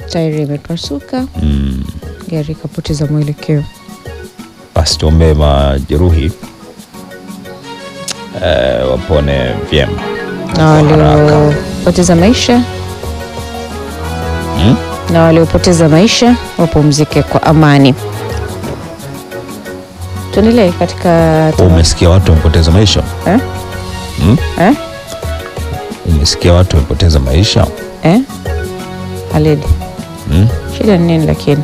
tairi imepasuka, mm. gari ikapoteza mwelekeo. Basi tuombee majeruhi eh, wapone vyema Na waliopoteza maisha mm? na waliopoteza maisha wapumzike kwa amani. Tuendelee katika Umesikia watu wamepoteza maisha eh? mm? Eh? Umesikia watu wamepoteza maisha Eh? Alid, mm? shida ni nini lakini?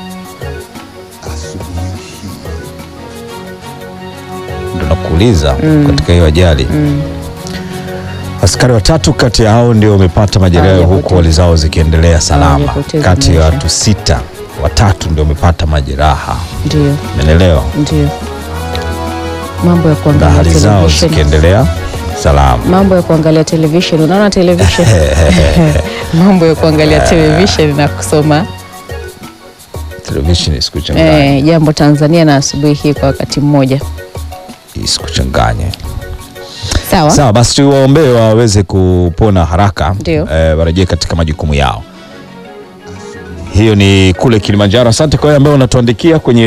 Ndo nakuuliza katika hiyo ajali askari watatu kati ya hao ndio wamepata majeraha Hawajapoteza. huku hali zao zikiendelea salama. Hawajapoteza Kati ya maisha. watu sita, watatu ndio wamepata majeraha, Ndio, umeelewa, ndio mambo ya na kuangalia hali zao television. zikiendelea salama. Mambo ya kuangalia television, unaona television? mambo ya kuangalia television na kusoma Televisheni isikuchanganye, eh, jambo Tanzania na asubuhi hii kwa wakati mmoja. isikuchanganye. Sawa, Sawa basi, tuwaombee waweze kupona haraka, Ndio. eh, warejee katika majukumu yao. Hiyo ni kule Kilimanjaro. Asante kwa wale ambao unatuandikia kwenye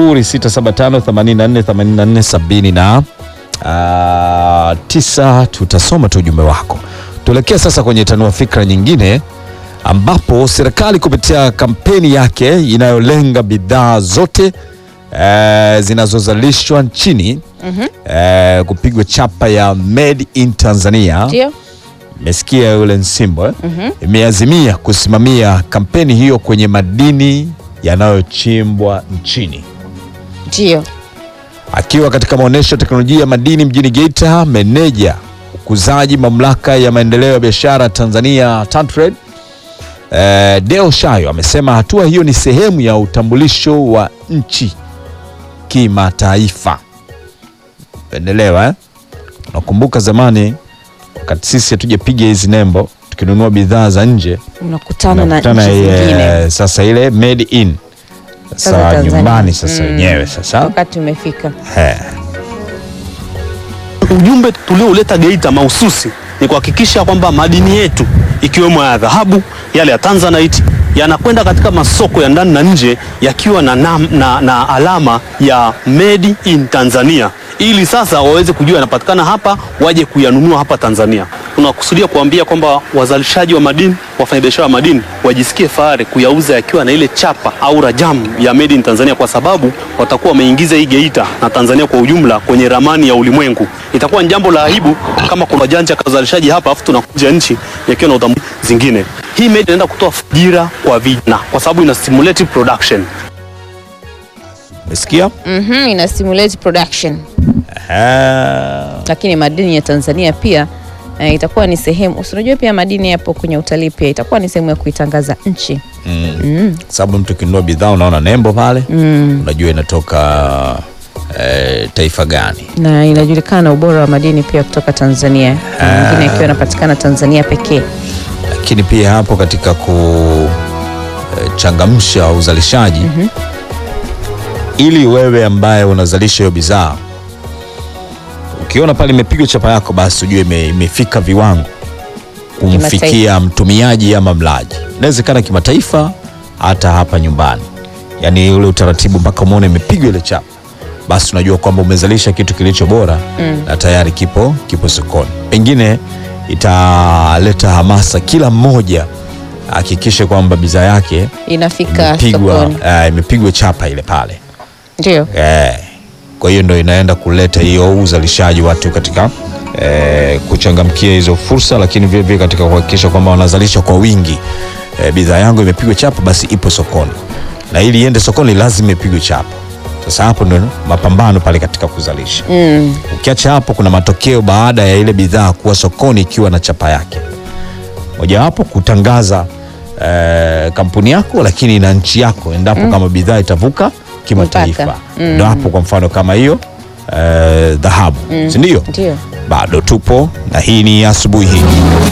0675848470 na ah, tisa. Tutasoma tu ujumbe wako. Tuelekee sasa kwenye tanua fikra nyingine, ambapo serikali kupitia kampeni yake inayolenga bidhaa zote eh, zinazozalishwa nchini eh, kupigwa chapa ya made in Tanzania. ndio Mesikia yule Nsimbo eh? Imeazimia kusimamia kampeni hiyo kwenye madini yanayochimbwa nchini. ndio Akiwa katika maonyesho ya teknolojia ya madini mjini Geita, meneja ukuzaji mamlaka ya maendeleo ya biashara Tanzania TanTrade eh, Deo Shayo amesema hatua hiyo ni sehemu ya utambulisho wa nchi kimataifa. Pendelewa eh? Unakumbuka zamani wakati sisi hatujapiga hizi nembo tukinunua bidhaa za nje unakutana na unakutana nchi ile, zingine. sasa ile made in Sasa sasa Tanzania. nyumbani sasa Mm. wenyewe sasa Wakati umefika. He. Ujumbe tuliouleta Geita mahususi ni kuhakikisha kwamba madini yetu ikiwemo ya dhahabu, yale ya Tanzanite yanakwenda katika masoko ya ndani na nje yakiwa na, nam, na, na alama ya made in Tanzania ili sasa waweze kujua yanapatikana hapa, waje kuyanunua hapa Tanzania. Tunakusudia kuambia kwamba wazalishaji wa madini, wafanyabiashara wa madini wajisikie fahari kuyauza yakiwa na ile chapa au rajamu ya made in Tanzania, kwa sababu watakuwa wameingiza hii Geita na Tanzania kwa ujumla kwenye ramani ya ulimwengu. Itakuwa ni jambo la aibu kama kuna janja ka uzalishaji hapa afu tunakuja nchi yakiwa na utambulisho zingine. Hii made inaenda kutoa ajira kwa vijana kwa sababu ina stimulate production. Umesikia? Mhm, ina stimulate production. Ehe. Lakini madini ya Tanzania pia eh, itakuwa ni sehemu. si Unajua pia madini yapo kwenye utalii pia itakuwa ni sehemu ya kuitangaza nchi. sababu mtu ukinunua bidhaa unaona nembo pale unajua inatoka eh, taifa gani Na inajulikana ubora wa madini pia kutoka Tanzania. Na Mengine yakiwa yanapatikana Tanzania pekee. lakini pia hapo katika kuchangamsha uzalishaji ili wewe ambaye unazalisha hiyo bidhaa ukiona pale imepigwa chapa yako basi ujue ime, imefika viwango kumfikia Kimataifa. mtumiaji ama mlaji inawezekana kimataifa hata hapa nyumbani yaani ule utaratibu mpaka umeona imepigwa ile chapa basi unajua kwamba umezalisha kitu kilicho bora na tayari kipo kipo sokoni pengine italeta hamasa kila mmoja ahakikishe kwamba bidhaa yake Inafika imepigwa sokoni. eh, imepigwa chapa ile pale Ndio. eh, kwa hiyo ndo inaenda kuleta hiyo uzalishaji watu katika eh, kuchangamkia hizo fursa, lakini vile vile katika kuhakikisha kwamba wanazalisha kwa wingi. Eh, bidhaa yangu imepigwa chapa, basi ipo sokoni, na ili iende sokoni lazima ipigwe chapa. Sasa hapo ndo mapambano pale katika kuzalisha. Mm. Ukiacha hapo, kuna matokeo baada ya ile bidhaa kuwa sokoni ikiwa na chapa yake. Mojawapo kutangaza eh, kampuni yako, lakini na nchi yako endapo kama bidhaa itavuka kimataifa. Mpaka. Ndo hapo kwa mfano kama hiyo eh, dhahabu, si ndio? Ndio. Bado tupo na hii ni asubuhi hii.